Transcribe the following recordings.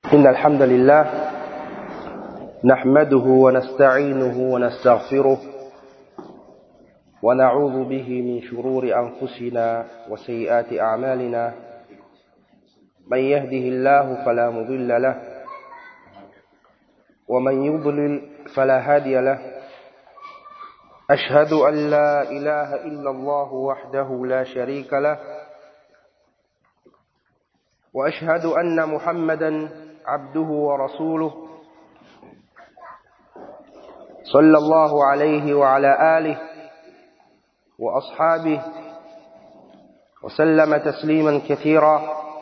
إن الحمد لله نحمده ونستعينه ونستغفره ونعوذ به من شرور أنفسنا وسيئات أعمالنا من يهده الله فلا مضل له ومن يضلل فلا هادي له أشهد أن لا إله إلا الله وحده لا شريك له وأشهد أن محمدا عبده ورسوله صلى الله عليه وعلى آله وأصحابه وسلم تسليما كثيرا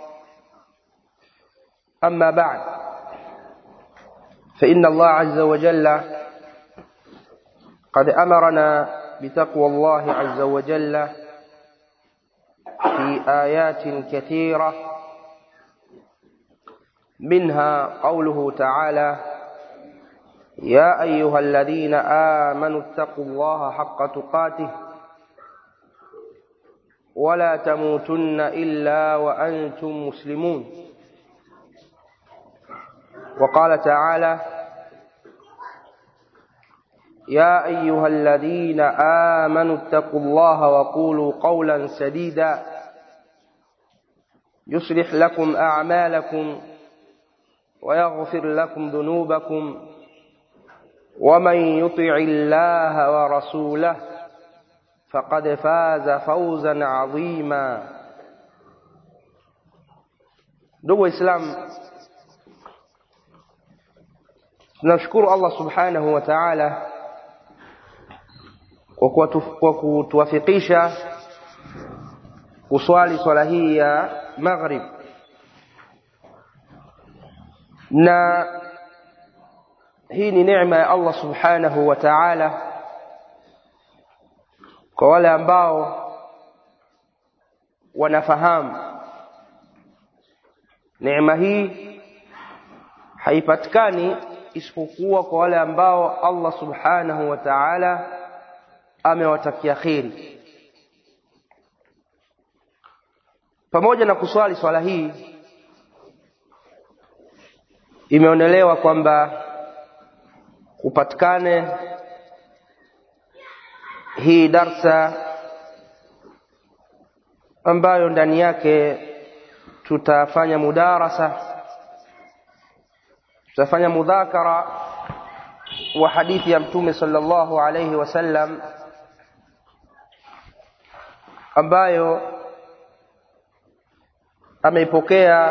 أما بعد فإن الله عز وجل قد أمرنا بتقوى الله عز وجل في آيات كثيرة منها قوله تعالى يا أيها الذين آمنوا اتقوا الله حق تقاته ولا تموتن إلا وأنتم مسلمون وقال تعالى يا أيها الذين آمنوا اتقوا الله وقولوا قولا سديدا يصلح لكم أعمالكم ويغفر لكم ذنوبكم ومن يطع الله ورسوله فقد فاز فوزا عظيما ndugu islam tunamshukuru allah subhanahu wa taala kwa kutuwafikisha kuswali swala hii ya maghrib na hii ni neema ya Allah subhanahu wa ta'ala kwa wale ambao wanafahamu neema hii haipatikani isipokuwa kwa wale ambao Allah subhanahu wa ta'ala amewatakia kheri pamoja na kuswali swala hii imeonelewa kwamba upatikane hii darsa ambayo ndani yake tutafanya mudarasa tutafanya mudhakara wa hadithi ya mtume sallallahu alayhi wasallam ambayo ameipokea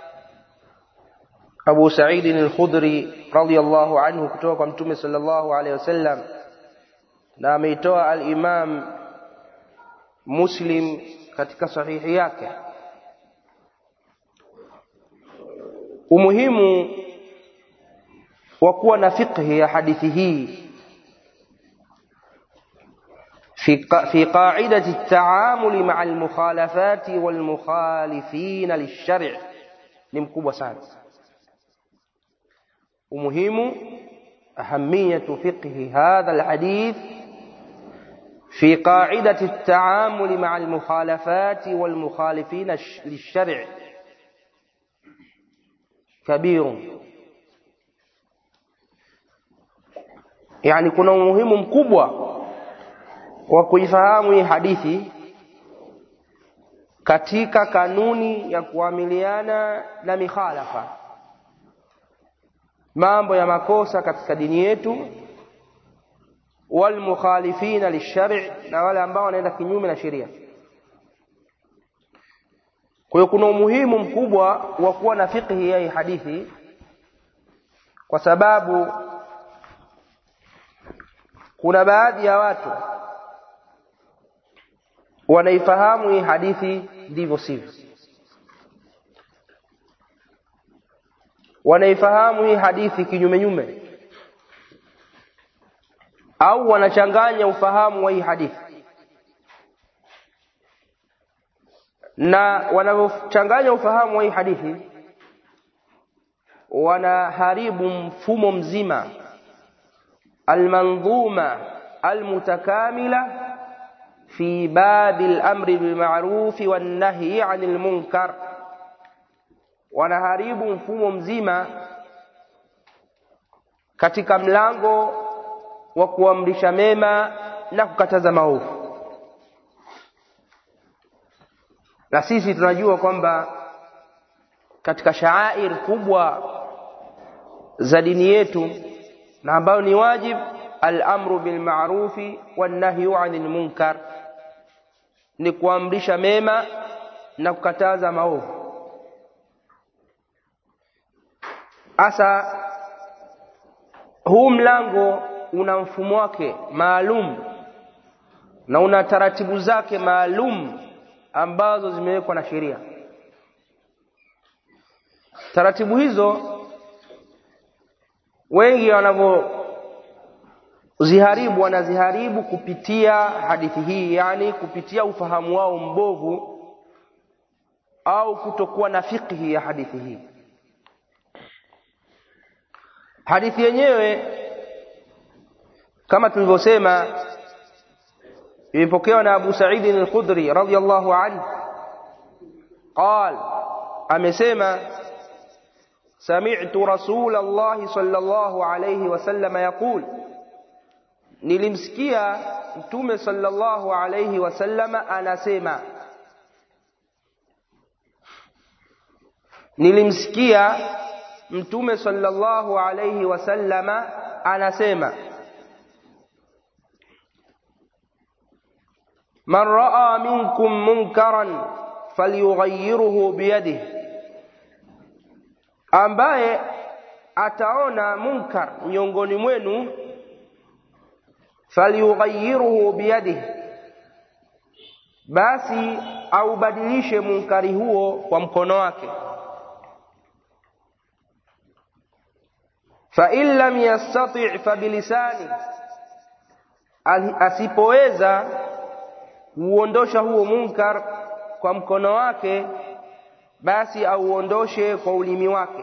Abu Sa'id al-Khudri radiyallahu anhu kutoka kwa Mtume sallallahu alayhi wasallam na ameitoa al-Imam Muslim katika sahihi yake umuhimu wa kuwa na fiqhi ya hadithi hii في في قاعدة التعامل مع المخالفات والمخالفين للشرع ni mkubwa sana ومهم أهمية فقه هذا الحديث في قاعدة التعامل مع المخالفات والمخالفين للشرع كبير يعني kuna umuhimu mkubwa wa kuifahamu hii hadithi katika kanuni ya kuamiliana na mikhalafa mambo ya makosa katika dini yetu walmukhalifina lishari na wale ambao wanaenda kinyume na sheria kwa hiyo kuna umuhimu mkubwa wa kuwa na fiqhi ya hii hadithi kwa sababu kuna baadhi ya watu wanaifahamu hii hadithi ndivyo sivyo wanaifahamu hii hadithi kinyume nyume au wanachanganya ufahamu wa hii hadithi na wanavyochanganya ufahamu wa hii hadithi wanaharibu mfumo mzima almandhuma almutakamila في باب الأمر بالمعروف والنهي عن المنكر wanaharibu mfumo mzima katika mlango wa kuamrisha mema na kukataza maovu na sisi tunajua kwamba katika shaair kubwa za dini yetu na ambayo ni wajib al-amru bil ma'rufi wan nahyu 'anil munkar ni kuamrisha mema na kukataza maovu asa huu mlango una mfumo wake maalum na una taratibu zake maalum ambazo zimewekwa na sheria taratibu hizo wengi wanavyoziharibu wanaziharibu kupitia hadithi hii yani kupitia ufahamu wao mbovu au kutokuwa na fikhi ya hadithi hii hadithi yenyewe kama tulivyosema imepokewa na Abu Sa'id al-Khudri radhiyallahu anhu قال amesema سمعت رسول الله صلى الله عليه وسلم يقول nilimsikia mtume sallallahu alayhi wasallama anasema nilimsikia mtume sallallahu alayhi wasallama anasema man raa minkum munkaran falyughayyirhu biyadihi ambaye ataona munkar miongoni mwenu falyughayyirhu biyadihi basi aubadilishe munkari huo kwa mkono wake fa in lam yastati' fa bilisani asipoweza kuondosha huo munkar kwa mkono wake basi auondoshe kwa ulimi wake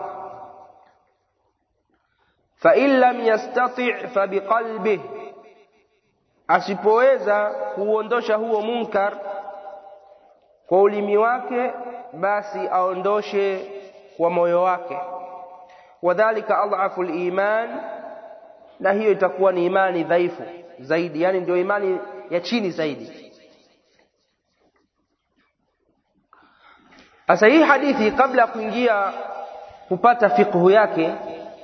fa in lam yastati' fa biqalbih asipoweza kuondosha huo munkar kwa ulimi wake basi aondoshe kwa moyo wake wadhālika adhafu al-iman na hiyo itakuwa ni imani dhaifu zaidi yani ndio imani ya chini zaidi Sasa hii hadithi kabla ya kuingia kupata fiqhu yake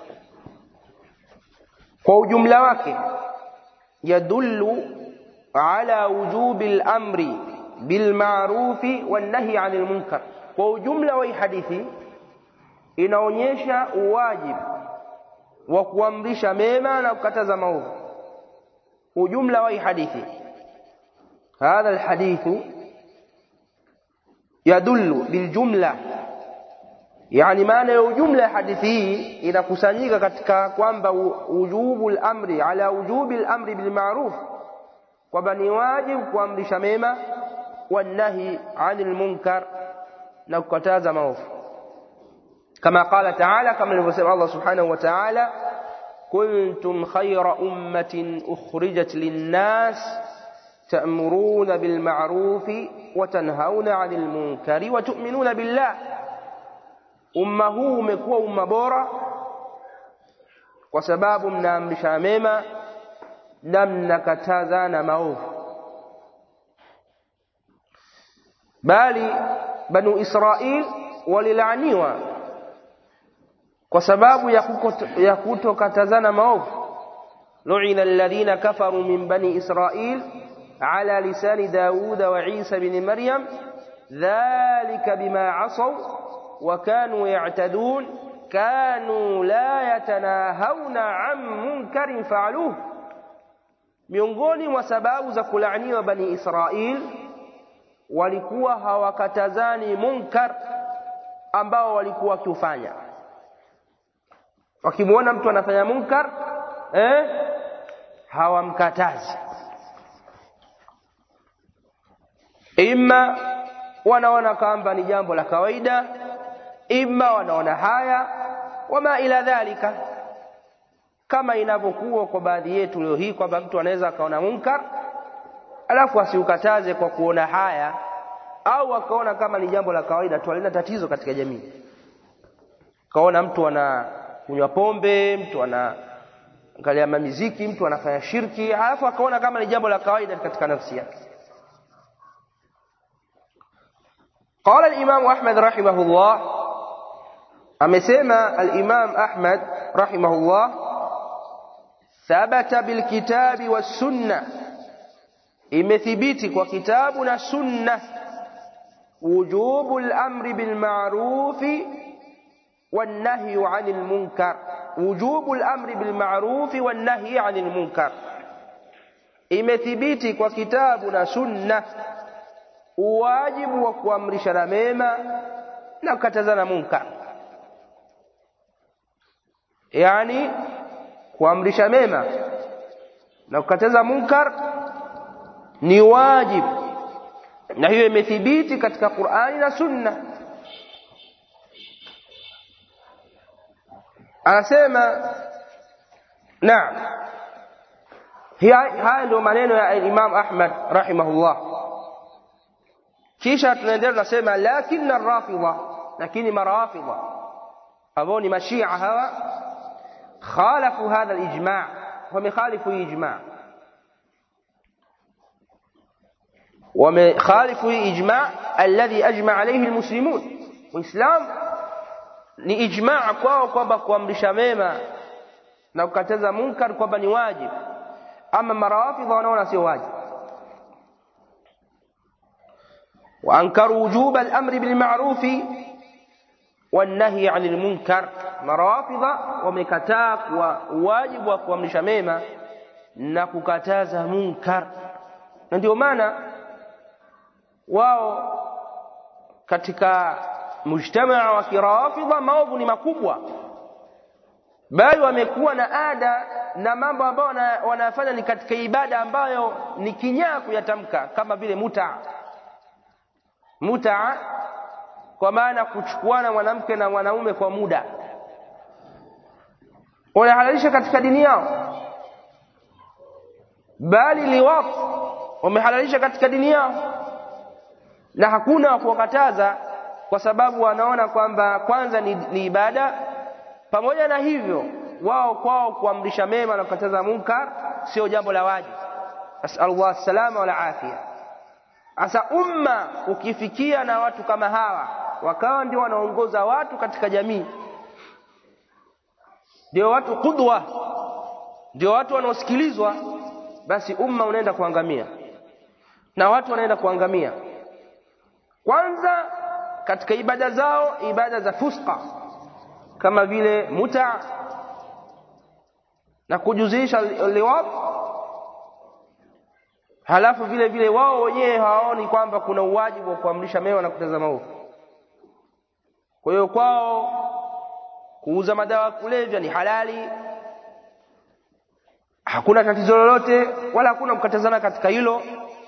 kwa ujumla wake yadullu ala wujubi al-amri bil ma'rufi wan nahi 'anil munkar kwa ujumla wa hii hadithi inaonyesha uwajibu wa kuamrisha mema na kukataza maovu ujumla wa hii hadithi hadha alhadithu yadullu biljumla yani maana ya ujumla ya hadithi hii inakusanyika katika kwamba wujubu al-amri ala wujubi al-amri bil ma'ruf kwamba ni wajibu kuamrisha mema wanahi anil munkar na kukataza maovu kama qala ta'ala kama alivyosema Allah subhanahu wa ta'ala kuntum khayra ummatin ukhrijat lin-nas تأمرون بالمعروف وتنهون عن المنكر وتؤمنون بالله umma huu umekuwa umma bora kwa sababu mnaamrisha mema na mnakatazana maovu bali banu israil walilaaniwa kwa sababu ya kutokatazana maovu lu'ina alladhina kafaru min bani israil على لسان داود وعيسى بن مريم ذلك بما عصوا وكانوا يعتدون كانوا لا يتناهون عن منكر فعلوه miongoni mwa sababu za kulaaniwa bani Israil walikuwa hawakatazani munkar ambao walikuwa wakiufanya wakimwona mtu anafanya munkar eh hawamkatazi imma wanaona kwamba ni jambo la kawaida imma wanaona haya wama ila dhalika kama inavyokuwa kwa baadhi yetu leo hii kwamba mtu anaweza akaona munkar alafu asiukataze kwa kuona haya au akaona kama ni jambo la kawaida tu halina tatizo katika jamii kaona mtu anakunywa pombe mtu ana angalia mamiziki mtu anafanya shirki alafu akaona kama ni jambo la kawaida katika nafsi yake قال الإمام أحمد رحمه الله أمسيما الإمام أحمد رحمه الله ثبت بالكتاب والسنة imethibiti kwa kitabu na sunna wujubu al-amri bil ma'ruf wan nahyi 'anil munkar wujubu al-amri bil ma'ruf wan nahyi 'anil munkar imethibiti kwa kitabu na sunna uwajibu wa kuamrishana mema na kukatazana munkar yani kuamrisha mema na kukataza munkar ni wajibu na hiyo imethibiti katika Qur'ani na Sunna anasema naam haya ndio maneno ya Imam Ahmad rahimahullah kisha tunaendelea tunasema lakini rafidha lakini marafidha ambao ni mashia hawa khalafu hadha al-ijma' wamekhalifu ijma' ومخالف إجماع الذي أجمع عليه المسلمون وإسلام ni ijmaa kwao kwamba kuamrisha mema na kukataza munkar kwamba ni wajibu ama marawafidha wanaona sio wajibu وأنكروا وجوب الأمر بالمعروف والنهي عن المنكر marawafidha wamekataa kwa wajibu wa kuamrisha mema na kukataza munkar na ndio maana wao katika mujtamaa wa kirafidha maovu ni makubwa bali wamekuwa na ada na mambo ambayo wanayafanya ni katika ibada ambayo ni kinyaa kuyatamka kama vile muta muta kwa maana kuchukuana mwanamke na mwanaume kwa muda wanahalalisha katika dini yao bali liwat wamehalalisha katika dini yao na hakuna wa kuwakataza kwa sababu wanaona kwamba kwanza ni, ni ibada pamoja na hivyo wao kwao kuamrisha mema na kukataza munkar sio jambo la wajibu asalullah salama wal afia asa umma ukifikia na watu kama hawa wakawa ndio wanaongoza watu katika jamii ndio watu kudwa ndio watu wanaosikilizwa basi umma unaenda kuangamia na watu wanaenda kuangamia kwanza katika ibada zao ibada za fuska kama vile muta na kujuzisha liwat halafu vile vile wao wenyewe hawaoni kwamba kuna uwajibu wa kuamrisha mema na kutazama maovu kwa hiyo kwao kuuza madawa ya kulevya ni halali hakuna tatizo lolote wala hakuna kukatazana katika hilo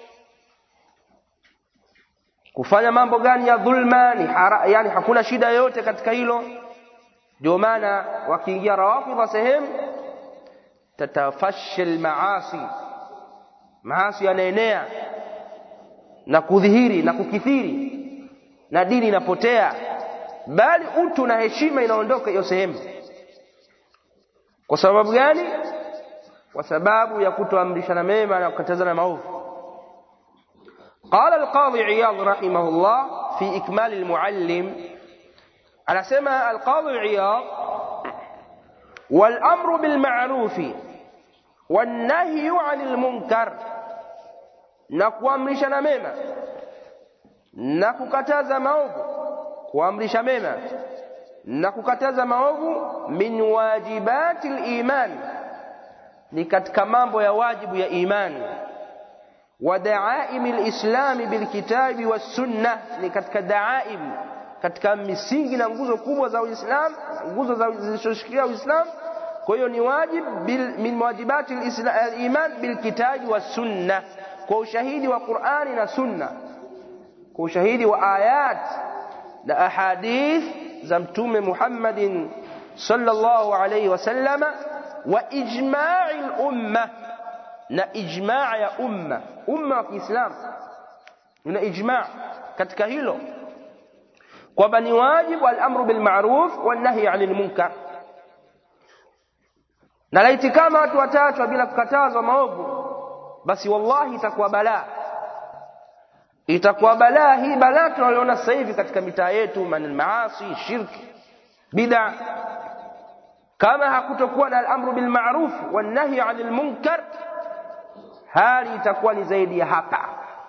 kufanya mambo gani ya dhulma ni hara, yani hakuna shida yoyote katika hilo ndio maana wakiingia rawafidha sehemu tatafashal maasi maasi yanaenea na kudhihiri na kukithiri na dini inapotea bali utu na heshima inaondoka hiyo sehemu kwa sababu gani kwa sababu ya kutoamrishana mema na kukatazana maovu قال القاضي عياض رحمه الله في إكمال المعلم على سمع القاضي عياض والأمر بالمعروف والنهي عن المنكر نكوامرشنا مema na kukataza maovu kuamrisha mema na kukataza maovu min wajibati liman ni katika mambo ya wajibu ya imani ودعائم الإسلام بالكتاب والسنة ni katika daaim katika misingi na nguzo kubwa za Uislamu nguzo za zilizoshikilia Uislamu kwa hiyo ni wajib bil, min wajibati al-iman bilkitabi was-sunna kwa ushahidi wa Qur'ani na Sunna kwa ushahidi wa ayat na ahadith za mtume Muhammadin sallallahu alayhi wasallama wa ijma'i al-umma na ijmaa ya umma umma wa Kiislamu una ijmaa katika hilo kwamba ni wajibu al-amru bil ma'ruf wan nahy 'anil munkar na laiti kama watu watachwa bila kukatazwa maovu basi wallahi itakuwa balaa itakuwa balaa hii balaa tunaliona sasa hivi katika mitaa yetu maasi shirki bid'a kama hakutokuwa na al-amru bil ma'ruf wan nahy 'anil munkar hali itakuwa ni zaidi ya hapa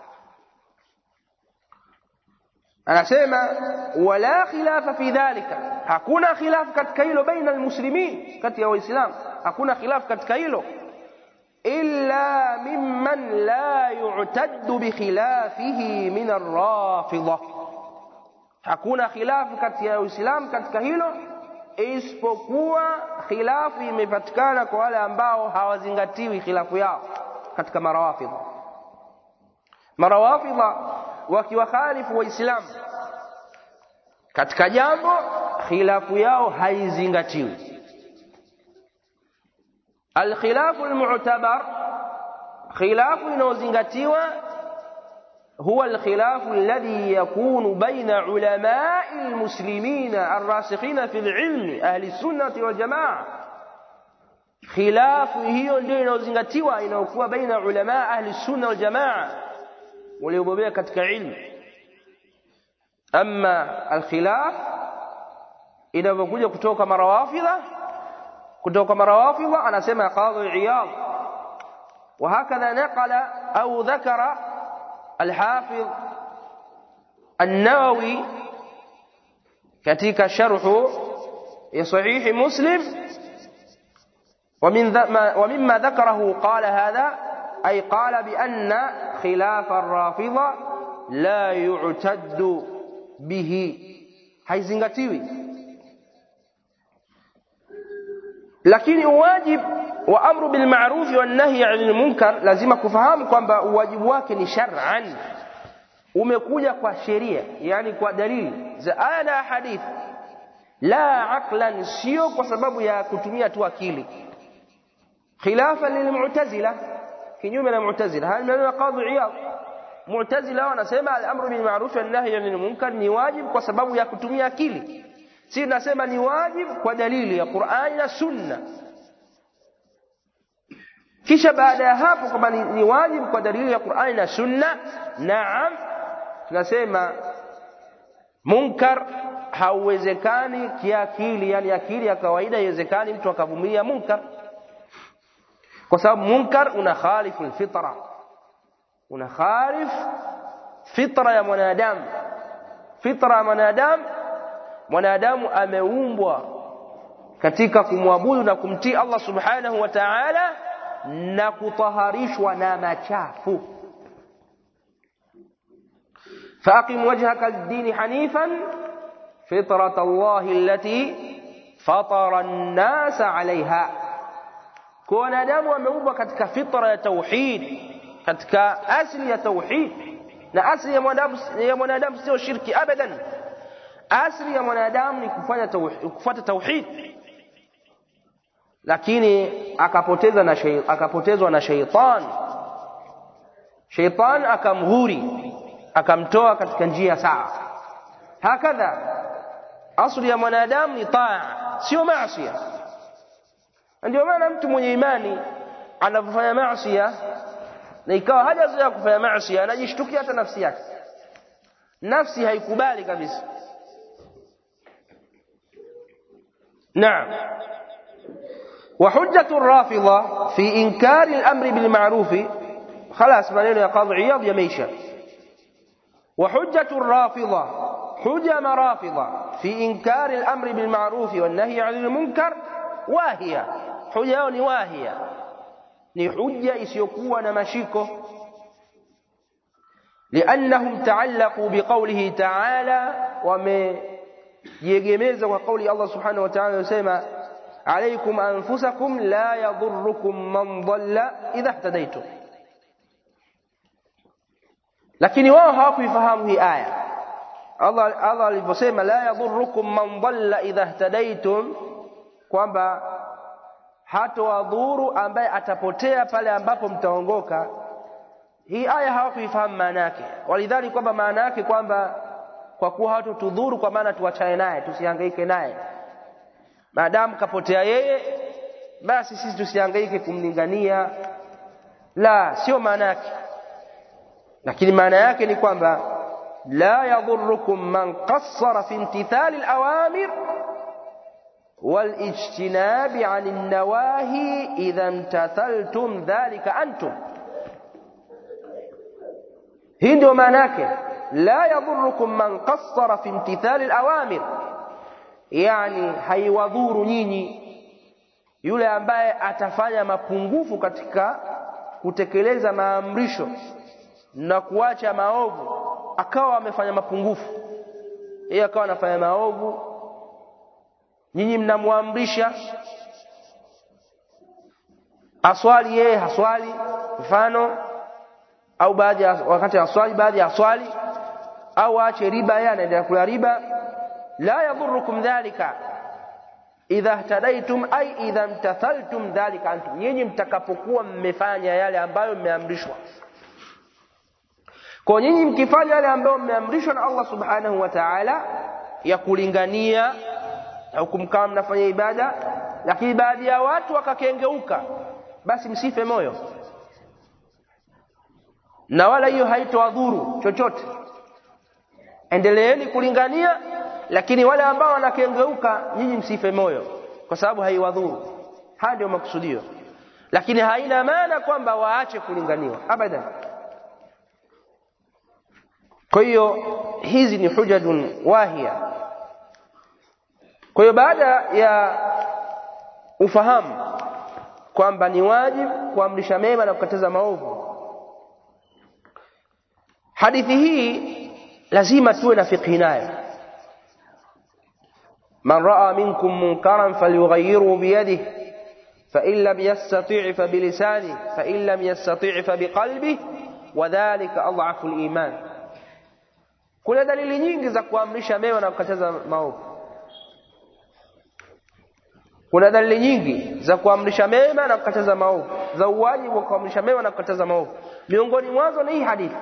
anasema wala khilafa fi dhalika hakuna khilaf katika hilo baina almuslimin kati ya waislamu hakuna khilaf katika hilo illa mimman la yu'taddu bi khilafihi min ar-rafidha hakuna khilaf kati ya waislamu katika hilo isipokuwa khilafu imepatikana kwa wale ambao hawazingatiwi khilafu yao katika marawafidha marawafidha wakiwakhalifu waislamu katika jambo khilafu yao haizingatiwi alkhilafu almu'tabar khilafu inayozingatiwa هو الخلاف الذي يكون بين علماء المسلمين الراسخين في العلم أهل السنة والجماعة خلاف hiyo ndio inayozingatiwa inayokuwa baina ulama ahli sunna wal jamaa waliobobea katika ilmu ama alkhilaf inavyokuja kutoka marawafidha kutoka marawafidha anasema qadhi iyad وهكذا نقل أو ذكر الحافظ النووي كتيك شرح صحيح مسلم ومن ومما ذكره قال هذا أي قال بأن خلاف الرافضة لا يعتد به haizingatiwi lakini uwajib wa amru bil ma'ruf wa nahy 'anil munkar lazima kufahamu kwamba uwajibu wake ni shar'an umekuja kwa sheria yani kwa dalili za aya na hadithi la aqlan sio kwa sababu ya kutumia tu akili khilafa lilmu'tazila kinyume na mu'tazila hali maneno qadhi iyad mu'tazila wanasema al-amru bil ma'ruf wa nahy 'anil munkar ni wajib kwa sababu ya kutumia akili si tunasema ni wajib kwa dalili ya Qur'ani na Sunna kisha baada ya hapo kwamba ni, ni wajibu kwa dalili ya Qur'ani na Sunna naam tunasema munkar hauwezekani kiakili yani akili ya kawaida haiwezekani mtu akavumilia munkar kwa sababu munkar una khalifu alfitra una khalif fitra ya mwanadamu fitra ya mwanadamu mwanadamu ameumbwa katika kumwabudu na kumtii Allah subhanahu wa ta'ala na kutaharishwa na machafu فأقم وجهك للدين حنيفا فطرة الله التي فطر الناس عليها كون دام ameumbwa katika fitra ya tauhid katika asli ya tauhid na asli ya mwanadamu ya mwanadamu sio shirki abadan asli ya mwanadamu ni kufanya tauhid kufuata tauhid lakini akapoteza na shay, akapotezwa na sheitan sheitan akamghuri akamtoa katika njia sawa hakadha asli ya mwanadamu ni taa sio maasi ndio maana mtu mwenye imani anapofanya maasi na ikawa hajazoea kufanya maasi anajishtukia hata nafsi yake nafsi haikubali kabisa naam وحجة الرافضة في إنكار الأمر بالمعروف خلاص maneno ya Qadhi Iyad yameisha وحجة الرافضة حجة مرافضة في إنكار الأمر بالمعروف والنهي عن المنكر واهية حجة ni واهية ni hujja isiyokuwa na mashiko لأنهم تعلقوا بقوله تعالى ومجيجمeza kwa kauli Allah subhanahu wa ta'ala yosema عليكم أنفسكم لا يضركم من ضل إذا اهتديتم lakini wao hawakuifahamu hii aya Allah Allah aliposema la yadhurrukum man dhalla idha ihtadaytum kwamba hatowadhuru ambaye atapotea pale ambapo mtaongoka hii aya hawakuifahamu maana yake walidhani kwamba maana yake kwamba kwa kuwa hatutudhuru kwa maana tuachane naye tusihangaike naye maadamu kapotea yeye basi sisi tusihangaike kumlingania la sio maana yake lakini maana yake ni kwamba la yadhurukum man qassara fi imtithali alawamir والاجتناب عن النواهي إذا امتثلتم ذلك أنتم hii ndio maana yake la yadhurukum man qassara fi imtithali alawamir yani haiwadhuru nyinyi yule ambaye atafanya mapungufu katika kutekeleza maamrisho na kuacha maovu akawa amefanya mapungufu yeye akawa anafanya maovu nyinyi mnamwamrisha aswali yeye haswali mfano au baadhi ya wakati aswali baadhi ya aswali au aache riba yeye anaendelea kula riba la yadhurukum dhalika idha ihtadaitum ay idha imtathaltum dhalika antum nyinyi mtakapokuwa mmefanya yale ambayo mmeamrishwa kwa nyinyi mkifanya yale ambayo mmeamrishwa na Allah subhanahu wa ta'ala ya kulingania au kumkaa mnafanya ibada lakini baadhi ya watu wakakengeuka basi msife moyo na wala hiyo haitowadhuru chochote endeleeni kulingania lakini wale ambao wanakengeuka nyinyi msife moyo kwa sababu haiwadhuru haya ndio makusudio lakini haina maana kwamba waache kulinganiwa abadan kwa hiyo hizi ni hujajun wahia kwa hiyo baada ya ufahamu kwamba ni wajibu kuamrisha mema na kukataza maovu hadithi hii lazima tuwe na fikhi nayo man raa minkum munkaran falyughayyirhu biyadihi فإن لم يستطيع فبلسانه فإن لم يستطيع فبقلبه وذلك أضعف الإيمان kuna dalili nyingi za kuamrisha mema na kukataza maovu kuna dalili nyingi za kuamrisha mema na kukataza maovu za uwajibu wa kuamrisha mema na kukataza maovu miongoni mwazo ni hii hadithi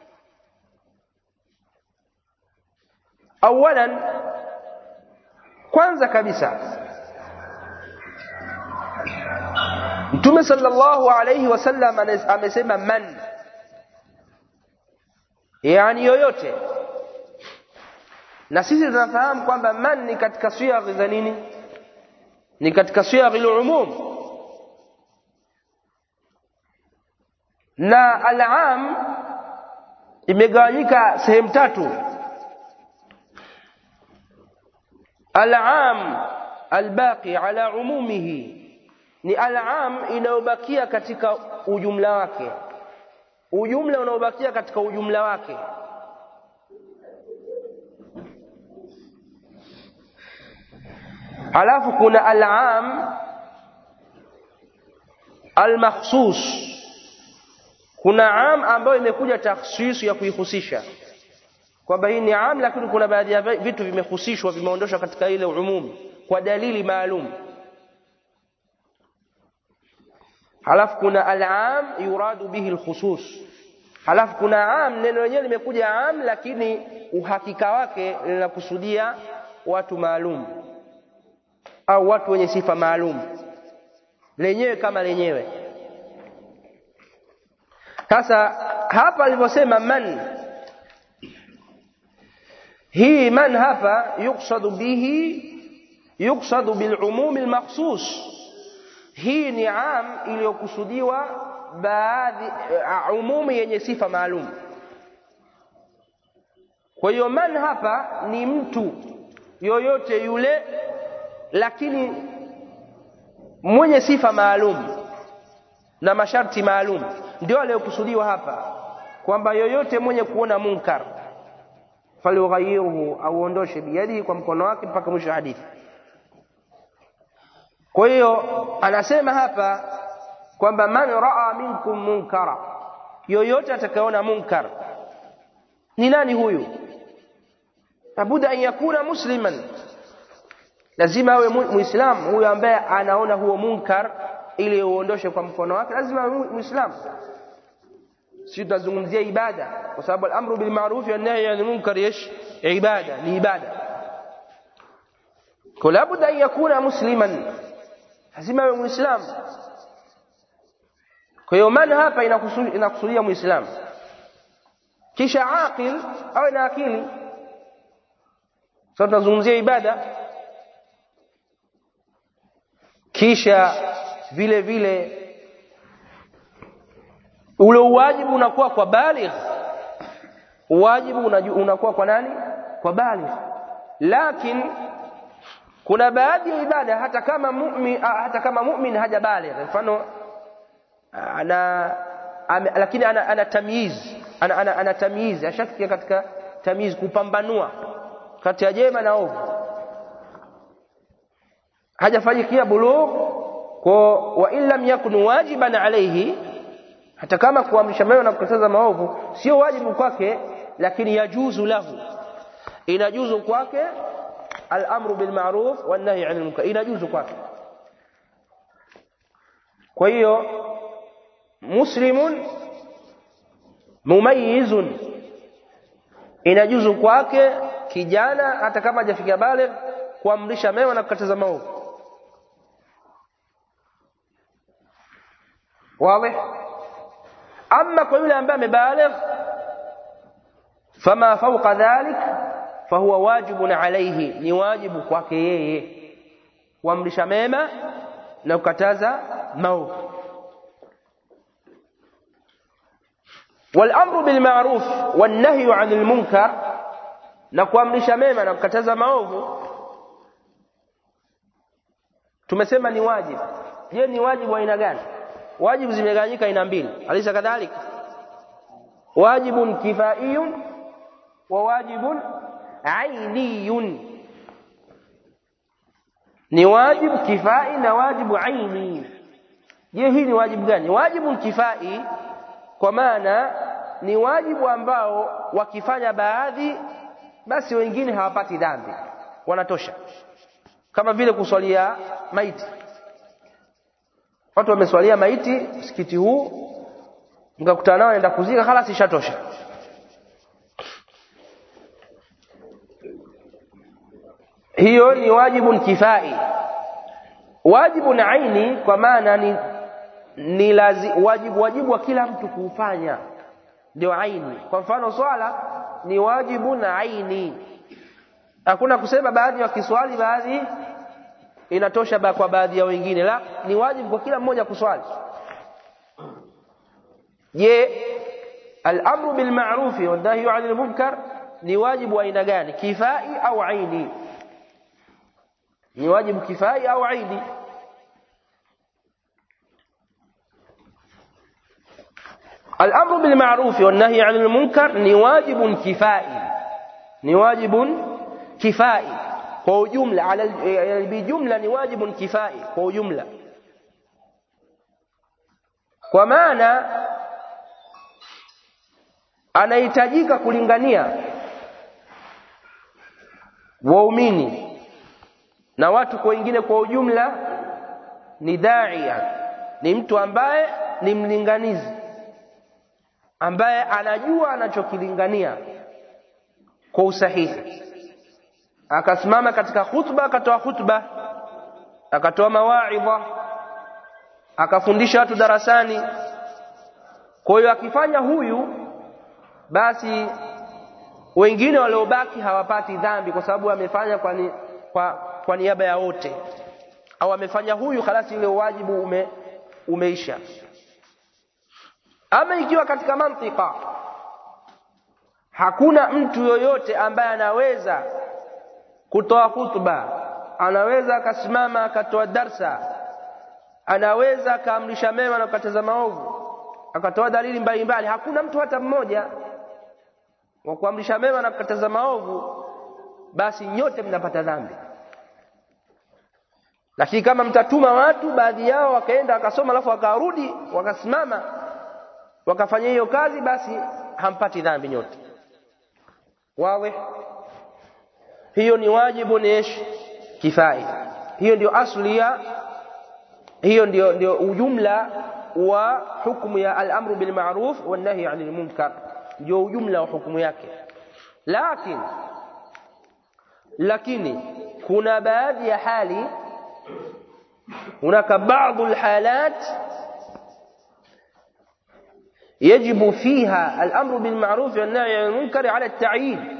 awalan kwanza kabisa mtume sallallahu alayhi wasallam amesema man yani yoyote na sisi tunafahamu kwamba man ni katika siyaghi za nini ni katika siyaghi al-umum na al-am imegawanyika sehemu tatu al-am al-baqi ala umumihi ni al-am inayobakia katika ujumla wake ujumla unaobakia katika ujumla wake alafu kuna al-am al-makhsus kuna am ambayo imekuja takhsis ya kuihusisha kwamba hii ni am lakini kuna baadhi ya vitu vimehusishwa vimeondoshwa katika ile umum kwa dalili maalum halafu kuna al-am yuradu bihi al-khusus halafu kuna am neno lenyewe limekuja am lakini uhakika wake linakusudia watu maalum au watu wenye sifa maalum lenyewe kama lenyewe sasa hapa alivyosema man hii man hapa yuksadu bihi yuksadu bilumumi almakhsus hii ni am iliyokusudiwa baadhi uh, umumi yenye sifa maalum kwa hiyo man hapa ni mtu yoyote yule lakini mwenye sifa maalum na masharti maalum ndio aliyokusudiwa hapa kwamba yoyote mwenye kuona munkar falyughayyirhu auondoshe biyadihi kwa mkono wake mpaka mwisho wa hadithi kwa hiyo anasema hapa kwamba man raa minkum munkara yoyote atakayeona munkar ni nani huyu labuda an yakuna musliman lazima awe muislamu huyo ambaye anaona huo munkar ili uondoshe kwa mkono wake lazima awe muislamu si tunazungumzia ibada kwa sababu al-amru bil ma'ruf wa nahy anil munkar yesh ibada ni ibada kwa labda an yakuna musliman lazima awe muislamu kwa hiyo man hapa inakusudia muislamu kisha aqil awe na akili sasa tunazungumzia ibada kisha vile vile ule uwajibu unakuwa kwa baligh uwajibu unakuwa kwa nani kwa baligh lakini kuna baadhi ya ibada hata kama mu'min hata kama mu'min haja baligh mfano ana ame, lakini ana, ana tamyiz ana, ana, ana tamyiz ashafikia katika tamyiz kupambanua kati ya jema na ovu hajafanyikia bulugh kwa wa in lam yakun wajiban alayhi hata kama kuamrisha mema na kukataza maovu sio wajibu kwake lakini yajuzu lahu inajuzu kwake al-amru bil ma'ruf wan nahy 'anil munkar inajuzu kwake kwa hiyo muslimun mumayyizun inajuzu kwake kijana hata kama hajafikia baligh kuamrisha mema na kukataza maovu wazi ama kwa yule ambaye amebaligh fama fawqa dhalik fahuwa wajibun alayhi ni wajibu kwake yeye kuamrisha mema na kukataza maovu والامر بالمعروف والنهي عن المنكر na kuamrisha mema na kukataza maovu tumesema ni wajibu je ni wajibu wa aina gani wajibu zimegawanyika aina mbili alisa kadhalika wajibun kifaiyun wa wajibun ainiyun ni wajibu kifai na wajibu aini je hii ni wajibu gani wajibu kifai kwa maana ni wajibu ambao wakifanya baadhi basi wengine hawapati dhambi wanatosha kama vile kuswalia maiti watu wameswalia maiti msikiti huu mkakutana nao naenda kuzika khalas ishatosha hiyo ni wajibun kifai wajibun aini kwa maana ni ni lazi, wajibu wajibu wa kila mtu kuufanya ndio aini kwa mfano swala ni wajibu na aini hakuna kusema baadhi wakiswali baadhi inatosha ba kwa baadhi ya wengine la ni wajibu kwa kila mmoja kuswali je al-amru bil ma'ruf wa nahyu 'anil munkar ni wajibu wa aina gani kifai au aini ni wajibu kifai au aini الأمر بالمعروف والنهي عن المنكر ni wajibun kifai ni wajibun kifai kwa ujumla ala bijumla ni wajibun kifai kwa ujumla kwa maana anahitajika kulingania waumini na watu kwa wengine kwa ujumla ni daia ni mtu ambaye ni mlinganizi ambaye anajua anachokilingania kwa usahihi akasimama katika khutba akatoa khutba akatoa mawaidha akafundisha watu darasani kwa hiyo akifanya huyu basi wengine waliobaki hawapati dhambi kwa sababu amefanya kwa, ni, kwa, kwa niaba ya wote au amefanya huyu halasi ile wajibu ume, umeisha ama ikiwa katika mantika hakuna mtu yoyote ambaye anaweza kutoa hutuba anaweza akasimama akatoa darsa anaweza akaamrisha mema na kukataza maovu akatoa dalili mbalimbali hakuna mtu hata mmoja wa kuamrisha mema na kukataza maovu basi nyote mnapata dhambi lakini kama mtatuma watu baadhi yao wakaenda wakasoma alafu wakarudi wakasimama wakafanya hiyo kazi basi hampati dhambi nyote wawe hiyo ni wajibu ni ish kifai hiyo ndio asli ya hiyo ndio ndio ujumla wa hukumu ya al-amru bil ma'ruf wan nahy 'anil munkar ndio ujumla wa hukumu yake lakini lakini kuna baadhi ya hali hunaka baadhi alhalat يجب فيها الأمر بالمعروف والنهي عن المنكر على التعيين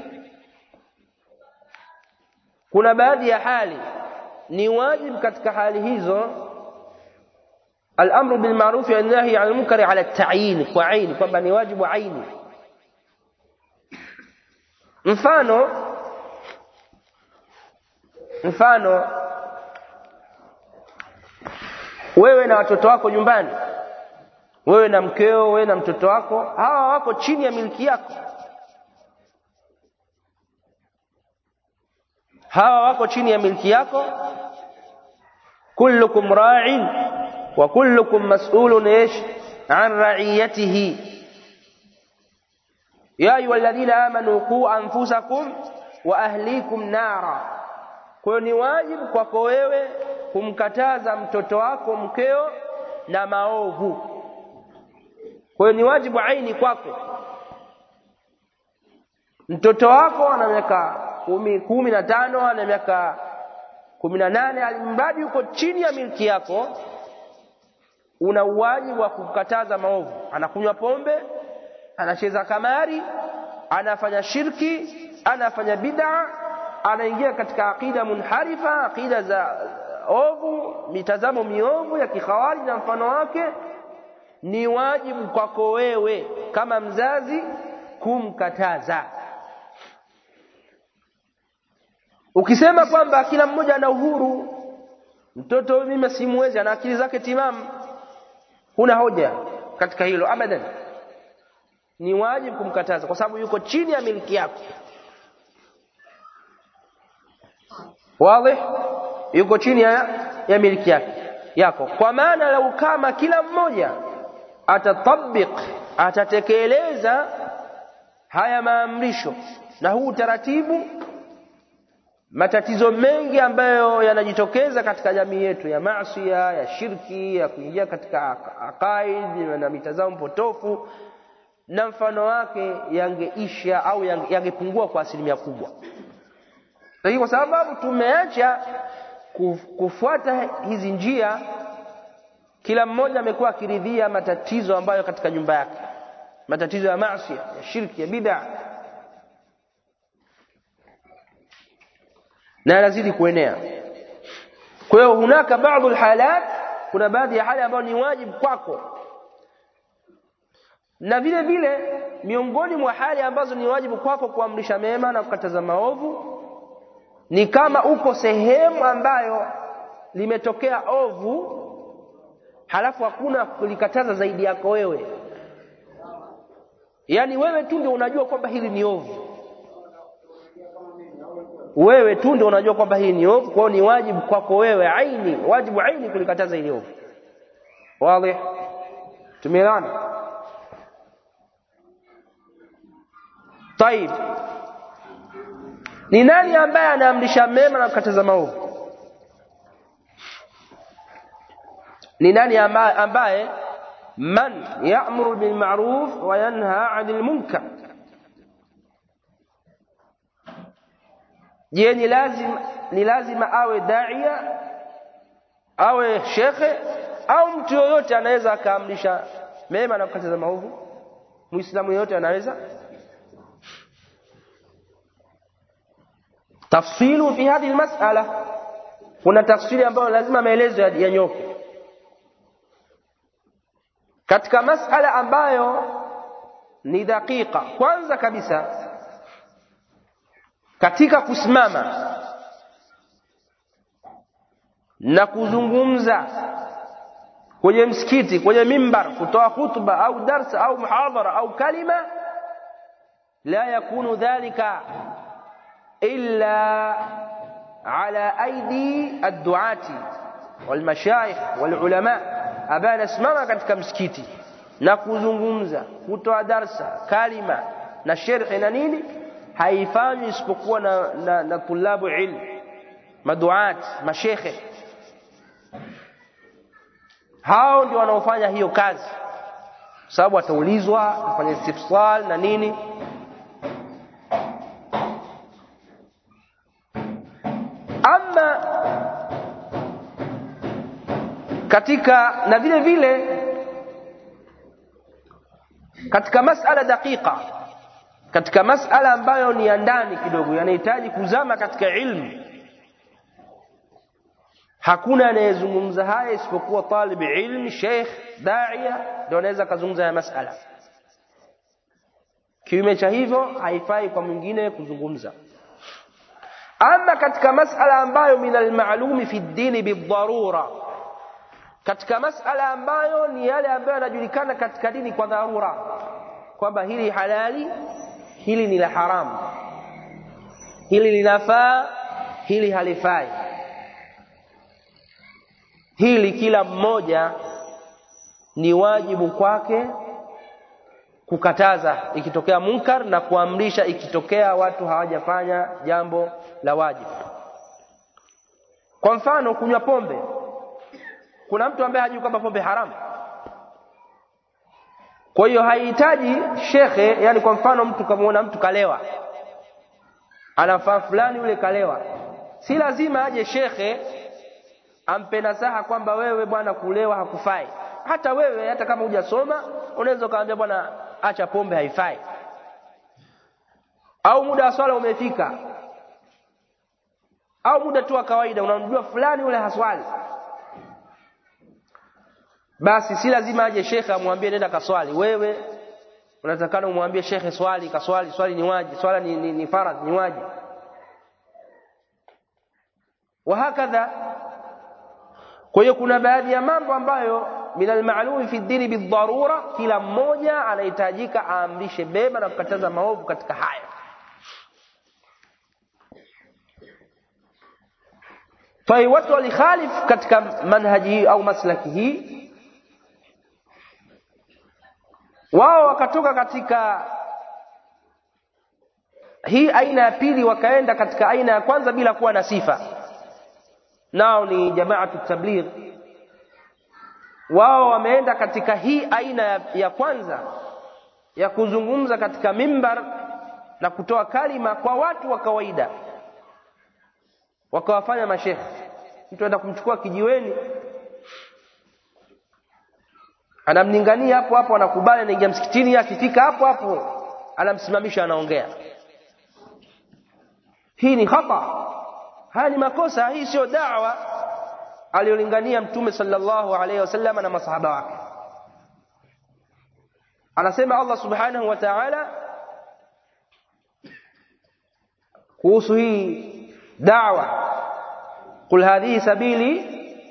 kuna baadhi ya hali ni wajibu katika hali hizo الامر بالمعروف والنهي عن المنكر على التعيين kwa aini kwamba ni wajibu aini mfano mfano wewe na watoto wako nyumbani wewe na mkeo wewe na mtoto wako hawa wako chini ya miliki yako hawa wako chini ya miliki yako kullukum ra'in wa kullukum mas'ulun ish an ra'iyatihi ya ayyuhalladhina amanu qu anfusakum wa ahlikum nara kwa ni wajibu kwako wewe kumkataza mtoto wako mkeo na maovu kwa ni wajibu aini kwako mtoto wako ana miaka kumi, kumi na tano ana miaka kumi na nane alimradi yuko chini ya milki yako una uwajibu wa kukataza maovu anakunywa pombe anacheza kamari anafanya shirki anafanya bid'a anaingia katika aqida munharifa aqida za ovu mitazamo miovu ya kikhawari na mfano wake ni wajibu kwako wewe kama mzazi kumkataza ukisema kwamba kila mmoja ana uhuru mtoto mimi simwezi ana akili zake timamu huna hoja katika hilo abadan ni wajibu kumkataza kwa sababu yuko chini ya miliki yako wazi yuko chini ya, ya miliki yake yako kwa maana lau kama kila mmoja atatabik atatekeleza haya maamrisho na huu utaratibu matatizo mengi ambayo yanajitokeza katika jamii yetu ya maasiya ya shirki ya kuingia katika aqaid na mitazamo potofu na mfano wake yangeisha au yangepungua kwa asilimia kubwa lakini kwa sababu tumeacha kufuata hizi njia kila mmoja amekuwa akiridhia matatizo ambayo katika nyumba yake matatizo ya maasi ya shirki ya bid'a na yanazidi kuenea kwa hiyo hunaka baadhi alhalat kuna baadhi ya hali ambayo ni wajibu kwako na vile vile miongoni mwa hali ambazo ni wajibu kwako kuamrisha mema na kukataza maovu ni kama uko sehemu ambayo limetokea ovu halafu hakuna kulikataza zaidi yako wewe yaani wewe tu ndio unajua kwamba hili ni ovu wewe tu ndio unajua kwamba hili ni ovu kwao ni wajibu kwako wewe aini wajibu aini kulikataza hili ovu wazi tumeelewana طيب ni nani ambaye anaamrisha mema na kukataza maovu ni nani ambaye, ambaye man ya'muru bil ma'ruf wa yanha 'anil munkar je ni lazima ni lazima awe daia awe shekhe au mtu yoyote anaweza akaamrisha mema na kukataza maovu muislamu yoyote anaweza tafsilu fi hadhihi almas'ala kuna tafsiri ambayo lazima maelezo yanyoke katika masala ambayo ni dakika kwanza kabisa katika kusimama na kuzungumza kwenye msikiti kwenye mimbar kutoa khutba au darsa au muhadhara au kalima la yakunu dhalika illa ala aidi adduati walmashayikh walulama ambaye anasimama katika msikiti na kuzungumza kutoa darsa kalima na sherhi na nini haifanywi isipokuwa na, na, na tulabu ilm maduat mashekhe hao ndio wanaofanya hiyo kazi sababu ataulizwa afanye istifsal na nini katika na vile vile katika masala daqiqa katika masala ambayo ni ya ndani kidogo yanahitaji kuzama katika ilmu hakuna anayezungumza haya isipokuwa talib ilmi sheikh daia ndio anaweza kazungumza haya masala kinyume cha hivyo haifai kwa mwingine kuzungumza ama katika masala ambayo min almalumi fi dini bidharura katika masala ambayo ni yale ambayo yanajulikana katika dini kwa dharura kwamba hili halali hili ni la haramu hili linafaa hili halifai hili kila mmoja ni wajibu kwake kukataza ikitokea munkar na kuamrisha ikitokea watu hawajafanya jambo la wajibu kwa mfano kunywa pombe kuna mtu ambaye hajui kwamba pombe haramu kwa hiyo haihitaji shekhe yani kwa mfano mtu kamaona mtu kalewa anafaa fulani yule kalewa si lazima aje shekhe ampe nasaha kwamba wewe bwana kulewa hakufai hata wewe hata kama hujasoma unaweza ukamwambia bwana acha pombe haifai au muda wa swala umefika au muda tu wa kawaida unamjua fulani yule haswali basi si lazima aje shekhe amwambie nenda kaswali wewe unatakana umwambie shekhe swali kaswali swali ni waji swala ni, ni, ni faradh ni waji wahakadha kwa hiyo kuna baadhi ya mambo ambayo min almalumi fi dini bidharura kila mmoja anahitajika aamrishe mema na kukataza maovu katika haya tai watu walikhalif katika manhaji hii au maslaki hii wao wakatoka katika hii aina ya pili wakaenda katika aina ya kwanza bila kuwa na sifa nao ni jamaatu tabligh wao wameenda katika hii aina ya, ya kwanza ya kuzungumza katika mimbar na kutoa kalima kwa watu wa kawaida wakawafanya mashekhe mtu aenda kumchukua kijiweni anamlingania hapo hapo anakubali anaingia msikitini akifika hapo hapo anamsimamisha anaongea hii ni khata haya ni makosa hii sio da'wa aliyolingania mtume sallallahu alaihi wasallam na masahaba wake anasema Allah subhanahu wa ta'ala kuhusu hii da'wa قل هذه سبيلي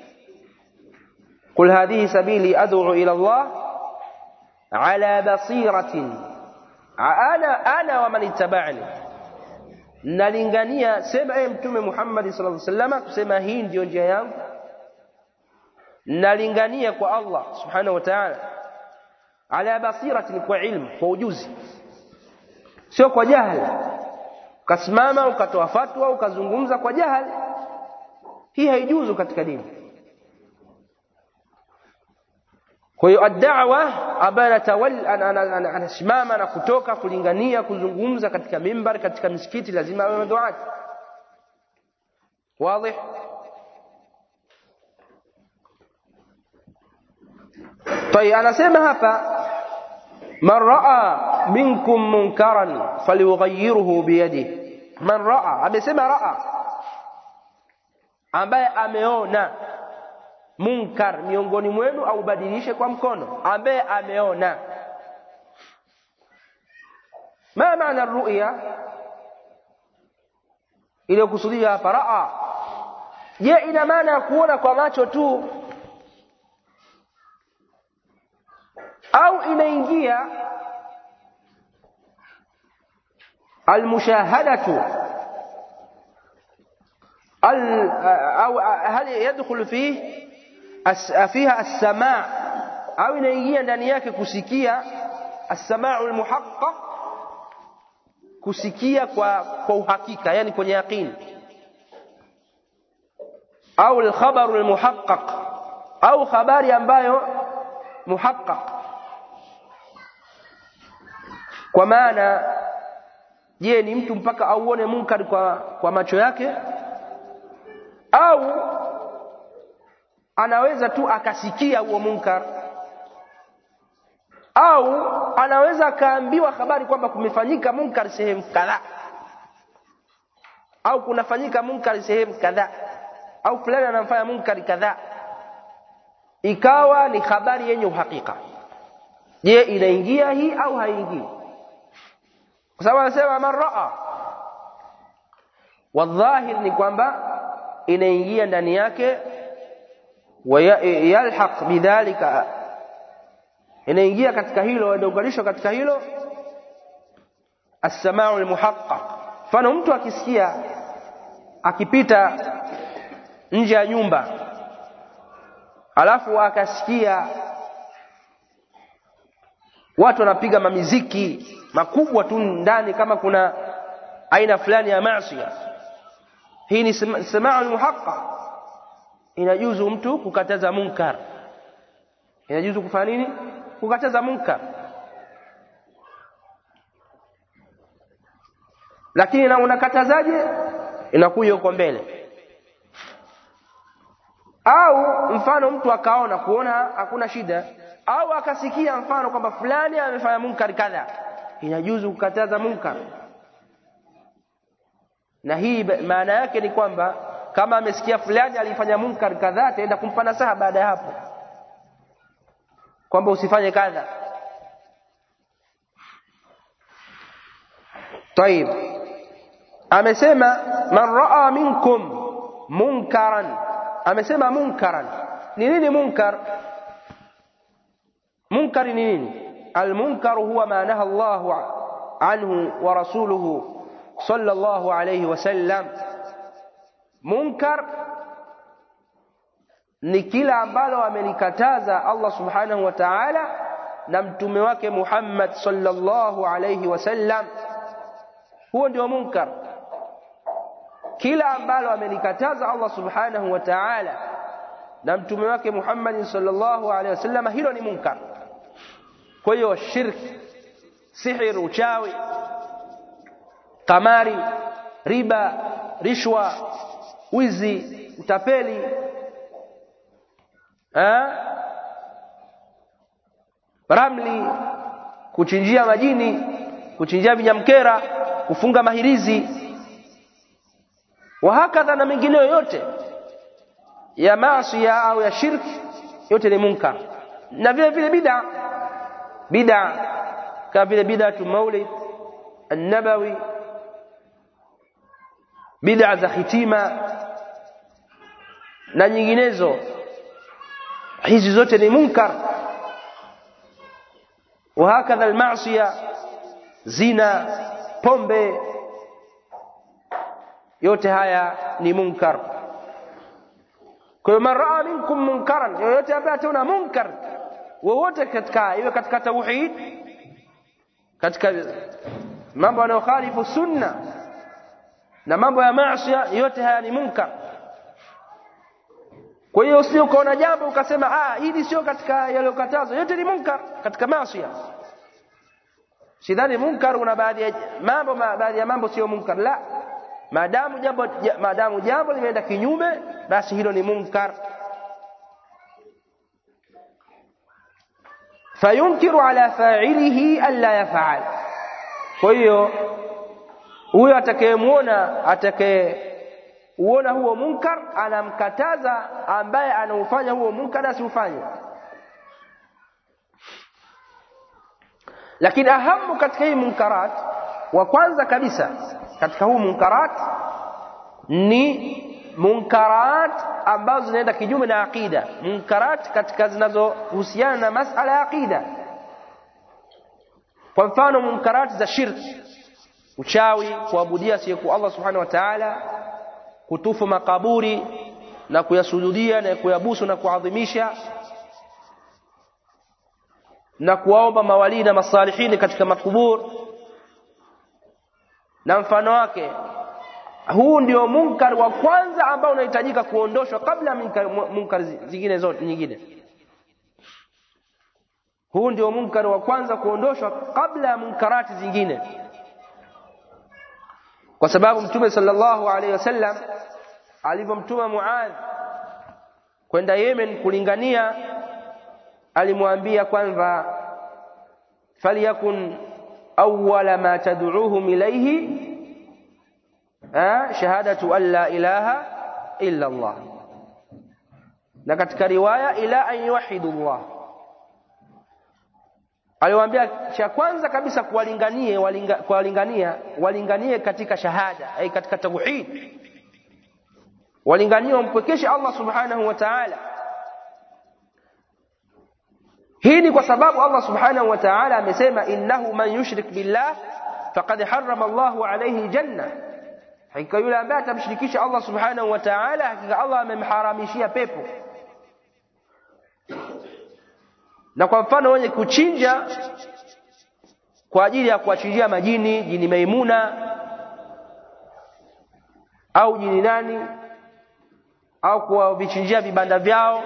قل هذه سبيلي أدعو إلى الله على بصيرة أنا أنا ومن اتبعني nalingania sema ye mtume Muhammad sallallahu alaihi wasallam kusema hii ndiyo njia yangu nalingania kwa Allah subhanahu wa ta'ala ala basiratin kwa ilmu kwa ujuzi sio kwa jahili ukasimama ukatoa fatwa ukazungumza kwa jahili hii haijuzu katika dini kwa hiyo ad-da'wa ambaye anasimama na kutoka kulingania kuzungumza katika mimbar katika misikiti lazima awe duati wazi طيب anasema hapa man raa minkum munkaran falyughayyirhu biyadihi man raa amesema raa ambaye ameona munkar miongoni mwenu au badilishe kwa mkono ambaye ameona ma maana ruya iliyokusudia hapa raa je ina maana ya kuona kwa macho tu au inaingia almushahadatu au hal yadkhulu fihi فيها السماع au inaingia ndani yake kusikia as-sama'u al-muhaqqaq kusikia kwa kwa uhakika yani kwenye yaqini au al-khabaru al-muhaqqaq au habari ambayo muhaqqaq kwa maana je ni mtu mpaka auone munkar kwa kwa macho yake au anaweza tu akasikia huo munkar au anaweza akaambiwa habari kwamba kumefanyika munkar sehemu kadhaa au kunafanyika munkar sehemu kadhaa au fulani anamfanya munkari kadhaa ikawa ni habari yenye uhakika je inaingia hii au haingii kwa sababu anasema man raa wadhahir ni kwamba inaingia ndani yake wayalhaq bidhalika inaingia katika hilo inaunganishwa katika hilo as-sama'u al-muhaqqaq mfano mtu akisikia akipita nje ya nyumba alafu akasikia watu wanapiga mamiziki makubwa tu ndani kama kuna aina fulani ya maasi hii ni sama'u muhaqqaq inajuzu mtu kukataza munkar inajuzu kufanya nini kukataza munkar lakini na unakatazaje inakuja huko mbele au mfano mtu akaona kuona hakuna shida au akasikia mfano kwamba fulani amefanya munkar kadha inajuzu kukataza munkar na hii maana yake ni kwamba kama amesikia fulani alifanya munkar kadhaa ataenda kumpa nasaha baada ya hapo kwamba usifanye kadha طيب amesema man raa minkum munkaran amesema munkaran ni nini munkar munkar ni nini المنكر هو ما نهى الله عنه ورسوله صلى الله عليه وسلم munkar ni kila ambalo amelikataza Allah subhanahu wa ta'ala na mtume wake Muhammad sallallahu alayhi wasallam huo ndio munkar kila ambalo amelikataza Allah subhanahu wa ta'ala na mtume wake Muhammad sallallahu alayhi wasallam hilo ni munkar kwa hiyo shirki sihir uchawi kamari riba rishwa wizi utapeli ha? ramli kuchinjia majini kuchinjia vinyamkera kufunga mahirizi wahakadha na mengineyo yote ya maasi au ya shirki yote ni munkar na vile vile bid'a bid'a kama vile bid'atu maulid an-nabawi bid'a za hitima na nyinginezo hizi zote ni munkar وهكذا المعصيه zina pombe yote haya ni munkar kwa hiyo man raa minkum munkaran yoyote ambaye ataona munkar wowote katika iwe katika tauhid katika mambo yanayokhalifu sunna na mambo ya maasi yote haya ni munkar kwa hiyo usije ukaona jambo ukasema ah hili sio katika yaliyokatazwa yote ni munkar katika maasi sidhani munkar una baadhi ya mambo baadhi ya mambo sio munkar la maadamu jambo maadamu jambo limeenda kinyume basi hilo ni munkar fayunkiru ala fa'ilihi alla yaf'al kwa hiyo huyo atakayemwona atakaye uona huo munkar anamkataza ambaye anaufanya huo munkar asiufanye lakini ahamu katika hii munkarat wa kwanza kabisa katika huu munkarat ni munkarat ambazo zinaenda kinyume na aqida munkarat katika zinazohusiana na masala ya aqida kwa mfano munkarat za shirki uchawi kuabudia asiyekuwa Allah subhanahu wa ta'ala kutufu makaburi na kuyasujudia na kuyabusu na kuadhimisha na kuwaomba mawalii na masalihini katika makubur na mfano wake huu ndio munkar wa kwanza ambao unahitajika kuondoshwa kabla ya munkar, munkar zingine zote nyingine huu ndio munkar wa kwanza kuondoshwa kabla ya munkarati zingine kwa sababu mtume sallallahu alaihi wasallam alivyomtuma Muadh kwenda Yemen kulingania alimwambia kwanza falyakun awwala ma tad'uuhum ilayhi shahadatu an la ilaha illa Allah na katika riwaya ila an yuwahidu Allah aliwaambia cha kwanza kabisa kuwalinganie walinga, kuwalingania walinganie katika shahada ai katika tauhid walinganie wampwekeshe Allah subhanahu wa ta'ala hii ni kwa sababu Allah subhanahu wa ta'ala amesema innahu man yushrik billah faqad harrama Allahu alayhi janna hakika yule ambaye atamshirikisha Allah subhanahu wa ta'ala hakika Allah amemharamishia pepo na kwa mfano wenye kuchinja kwa ajili ya kuachinjia majini jini Maimuna au jini nani au kuwavichinjia vibanda vyao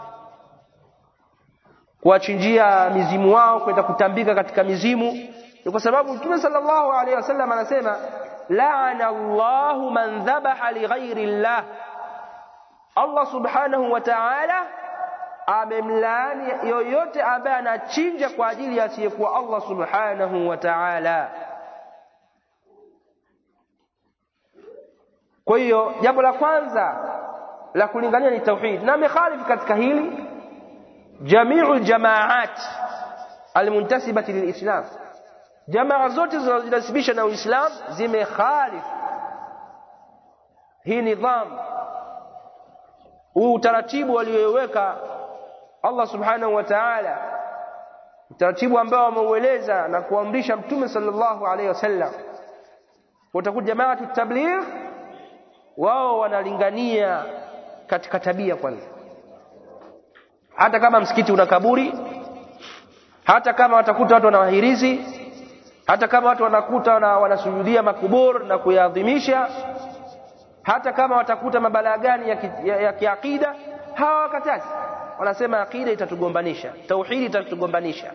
kuwachinjia mizimu wao kwenda kutambika katika mizimu ni kwa sababu Mtume sallallahu alaihi wasallam anasema la'ana Allahu man dhabaha li ghairi Allah Allah subhanahu wa ta'ala amemlaani yoyote ambaye anachinja kwa ajili ya asiyekuwa Allah subhanahu wa ta'ala kwa hiyo jambo la kwanza la kulingania ni tauhid na amekhalifu katika hili jamiu ljamaat almuntasibati lilislam jamaa zote zinazojinasibisha na uislam zimekhalif hii nidham huu utaratibu walioweka Allah subhanahu wa ta'ala utaratibu ambao ameueleza na kuamrisha mtume sallallahu alaihi wasallam utakuta jamaatu tabligh wao wanalingania katika tabia kwanza hata kama msikiti una kaburi hata kama watakuta watu wanawahirizi hata kama watu wanakuta wana, wanasujudia makubur na kuyaadhimisha hata kama watakuta mabalaa gani ya, ki, ya, ya kiakida hawa wakatazi wanasema akida itatugombanisha tauhidi itatugombanisha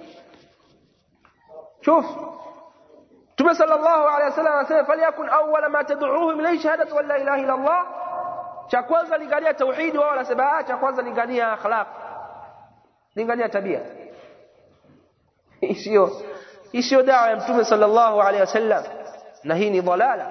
shuf Mtume sallallahu alaihi wasallam anasema falyakun awwala ma tad'uuhum ilayhi shahadatu an la ilaha illa Allah cha kwanza lingania tauhidi wao wanasema ah cha kwanza lingania akhlaq lingania tabia isiyo isiyo dawa ya Mtume sallallahu alaihi wasallam na hii ni dhalala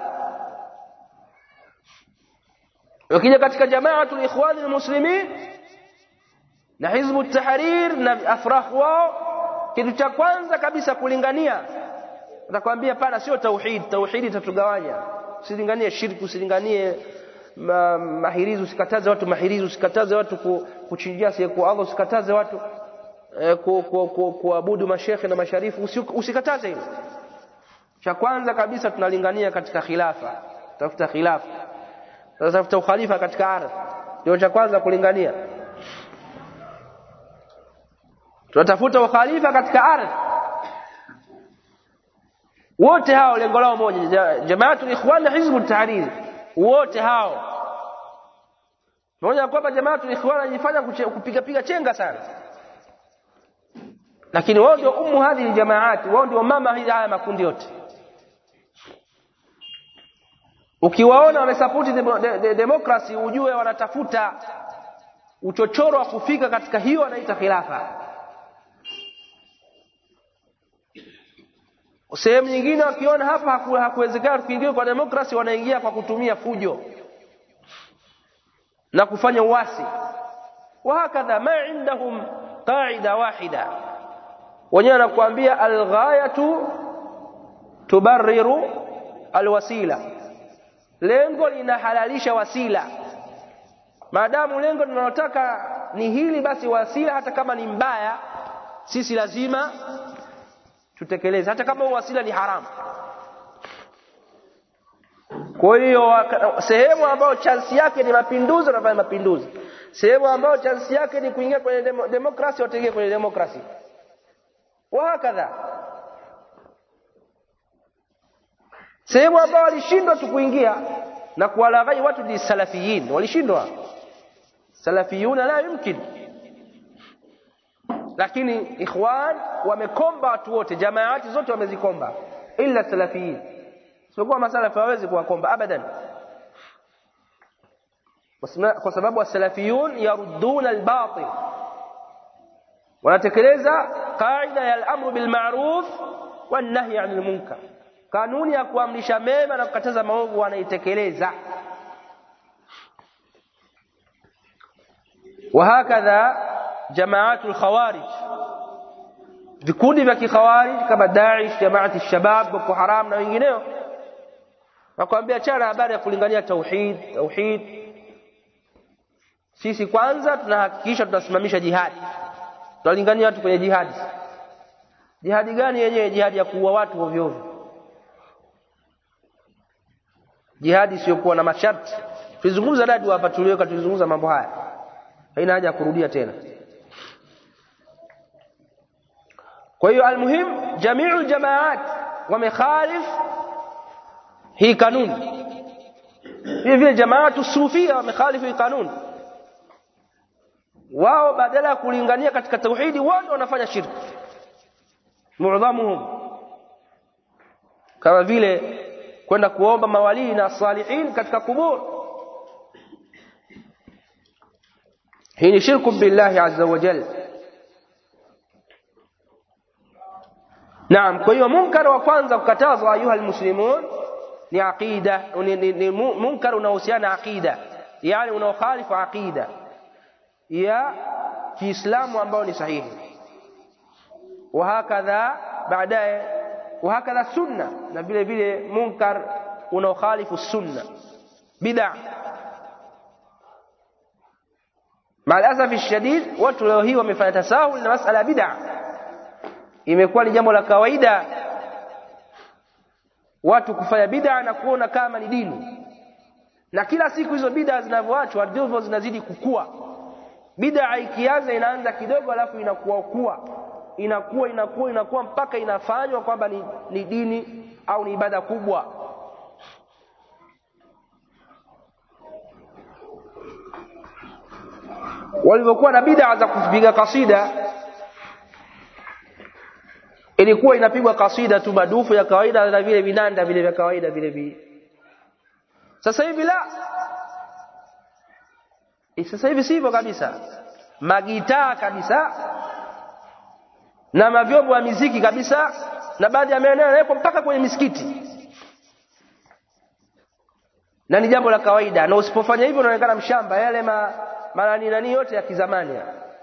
ukija katika jamaatul ikhwan almuslimin na hizbu tahrir na afrah wao kitu cha kwanza kabisa kulingania atakwambia pana sio tauhid tauhid itatugawanya usilinganie shirki usilinganie ma, mahirizi usikataze watu mahirizi usikataze watu ku, kuchinjia kwa Allah usikataze watu eh, ku, ku, ku, kuabudu mashekhe na masharifu usi, usikataze hilo cha kwanza kabisa tunalingania katika khilafa tafuta khilafa tafuta ukhalifa katika ardhi ndio cha kwanza kulingania tunatafuta ukhalifa katika ardhi wote hao lengo lao moja jamaatul ikhwan na hizbut tahrir wote hao pamoja kwamba jamaatul ikhwan anajifanya kupiga piga chenga sana lakini wao ndio ummu hadhi jamaati wao ndio mama hizi haya makundi yote ukiwaona wamesapoti de, de, de, demokrasi ujue wanatafuta uchochoro wa kufika katika hiyo wanaita khilafa sehemu nyingine wakiona hapa hakuwezekana kuingia kwa demokrasi wanaingia kwa kutumia fujo na kufanya uasi wahakadha ma indahum qaida wahida wenyewe anakuambia alghayatu tubarriru alwasila lengo linahalalisha wasila maadamu lengo linalotaka ni hili basi wasila hata kama ni mbaya sisi lazima tutekeleze hata kama wasila ni haramu kwa hiyo sehemu ambayo chansi yake ni mapinduzi wanafanya mapinduzi sehemu ambayo chansi yake ni kuingia kwenye demo, demokrasi wataingia kwenye demokrasi wahakadha sehemu ambao walishindwa tu kuingia na kuwalaghai watu ni salafiyin walishindwa salafiyuna la yumkin lakini ikhwan wamekomba watu wote jamaati zote wamezikomba illa salafiyin sio masalafi hawezi kuwakomba abadan kwa sababu wasalafiyun yarudduna albatil wanatekeleza kaida ya al-amru bil ma'ruf wan nahy 'anil munkar kanuni ya kuamrisha mema na kukataza maovu wanaitekeleza وهكذا جماعات الخوارج vikundi vya kikhawarij kama Daesh, Jamaati Shabab, Boko Haram na wengineo nakwambia chana habari ya kulingania tauhid tauhid sisi kwanza tunahakikisha tunasimamisha jihadi tunalingania watu kwenye jihadi jihadi gani yenyewe jihadi ya kuua watu ovyo ovyo jihadi isiyokuwa na masharti tulizungumza dadi hapa tuliweka tulizungumza mambo haya haina haja ya kurudia tena kwa hiyo almuhim jamiu jamaat wamekhalif hii kanuni vile vile jamaatu sufia wamekhalifu hii kanuni wao badala ya kulingania katika tauhidi wote wanafanya shirki muadhamuhum kama vile kwenda kuomba mawalii na salihin katika kubur hii ni shirku billahi azza wa jalla Naam, kwa hiyo munkar wa kwanza kukatazwa ayuha almuslimun ni aqida, ni, ni, ni munkar unaohusiana aqida, yani unaokhalifu aqida ya Kiislamu ambao ni sahihi. Wahakadha baadaye, wahakadha sunna, na vile vile munkar unaokhalifu sunna, bid'a. Maalasafi shadid, watu leo hii wamefanya tasahul na masala ya bid'a imekuwa ni jambo la kawaida watu kufanya bid'a na kuona kama ni dini na kila siku hizo bid'a zinavyoachwa ndivyo zinazidi kukua bid'a ikianza inaanza kidogo alafu inakuwa kuwa inakuwa inakuwa inakuwa mpaka inafanywa kwamba ni, ni dini au ni ibada kubwa walivyokuwa na bid'a za kupiga kasida ilikuwa inapigwa kasida tu madufu ya kawaida na vile vinanda vile vya kawaida vile vile sasa hivi la sasa hivi sivyo kabisa magitaa kabisa na mavyombo ya miziki kabisa na baadhi ya maeneo yanawekwa mpaka kwenye misikiti na ni jambo la kawaida na usipofanya hivyo unaonekana mshamba yale ma, manani nani yote ya kizamani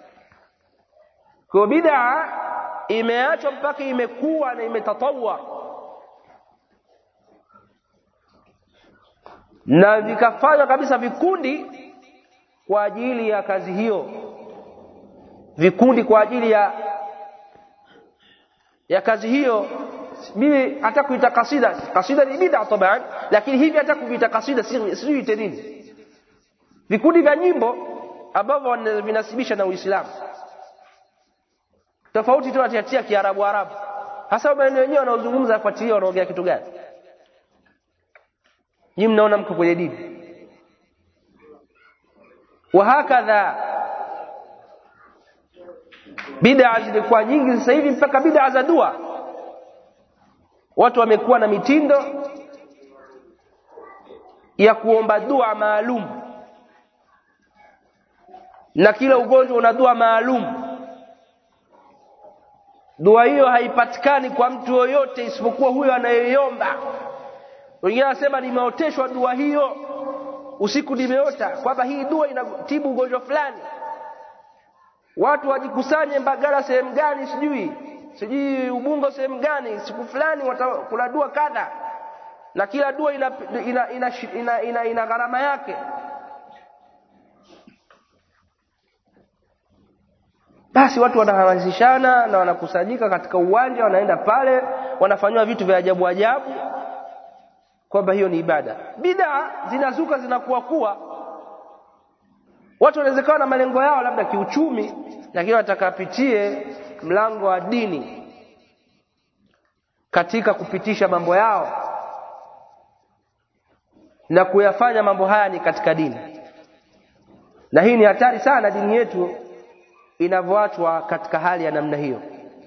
kwa bid'a imeachwa mpaka imekuwa na imetatawa na vikafanywa kabisa vikundi kwa ajili ya kazi hiyo vikundi kwa ajili ya ya kazi hiyo mimi hata kuita kasida kasida ni bid'a taban lakini hivi hata kuita kasida sijui ite nini vikundi vya nyimbo ambavyo vinasibisha na Uislamu tofauti tu atiatia kiarabu arabu hasa maeneo wenyewe wanaozungumza afuatilia wanaongea kitu gani nyinyi mnaona mko kwenye dini wahakadha bid'a zilikuwa nyingi sasa hivi mpaka bid'a za dua watu wamekuwa na mitindo ya kuomba dua maalum na kila ugonjwa una dua maalum dua hiyo haipatikani kwa mtu yoyote isipokuwa huyo anayeomba wengine wanasema nimeoteshwa dua hiyo usiku nimeota kwamba hii dua inatibu ugonjwa fulani watu wajikusanye mbagala sehemu gani sijui sijui ubungo sehemu gani siku fulani kuna dua kadha na kila dua ina ina ina, ina, ina, ina gharama yake basi watu wanahamasishana na wanakusanyika katika uwanja wanaenda pale wanafanywa vitu vya ajabu ajabu kwamba hiyo ni ibada bid'a zinazuka zinakuwa kuwa watu wanawezekana na malengo yao labda kiuchumi lakini watakapitie mlango wa dini katika kupitisha mambo yao na kuyafanya mambo haya ni katika dini na hii ni hatari sana dini yetu inavyoachwa katika hali ya namna hiyo